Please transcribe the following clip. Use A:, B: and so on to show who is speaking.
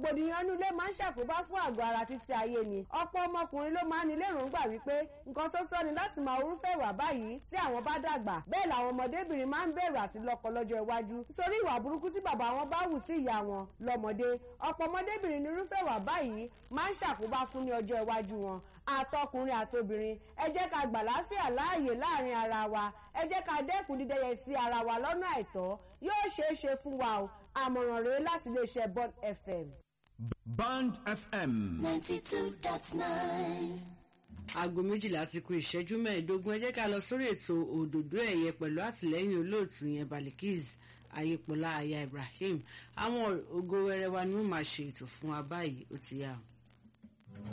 A: rògbòdìyàn inú ilé máa ń ṣàkóbá fún àgọ́ ara títí ayé ni ọ̀pọ̀ ọmọkùnrin ló máa ń ní lérògbà wípé nǹkan tó tọ́ ni láti máa orúfẹ́ ìwà báyìí tí àwọn bá dàgbà bẹ́ẹ̀ làwọn ọmọdébìnrin máa ń bẹ̀rù àti lọ́kọ lọ́jọ́ iwájú nítorí ìwà burúkú tí bàbá wọn bá hù sí ìyá wọn lọ́mọdé ọ̀pọ̀ ọmọdébìnrin ní irúfẹ́ ìwà báyìí máa ń ṣàkóbá fún ní ọjọ́ iwájú wọn àtọkùnrin àtobìnrin ẹ jẹ́ ká gbà láfíà láàyè láàrin ara wa ẹ jẹ́ ká dẹ́kun dídẹ́yẹ sí ara wa lọ́nà àìtọ́ yóò ṣeé ṣe fún wa o àmọ̀ràn rèé láti iléeṣẹ́ Bond FM.
B: Band FM.
C: ninety two dot nine.
D: aago méjìlá ti kù ìṣẹ́jú mẹ́ẹ̀ẹ́dógún ẹ jẹ́ ká lọ sórí ètò òdòdó ẹ̀yẹ pẹ̀lú àtìlẹ́yìn olóòtú yẹn Balikis ayépọlá aya Ibrahim àwọn ògo wẹrẹ wa ni wọ́n máa ṣe ètò fún wa báyìí ó ti yá o.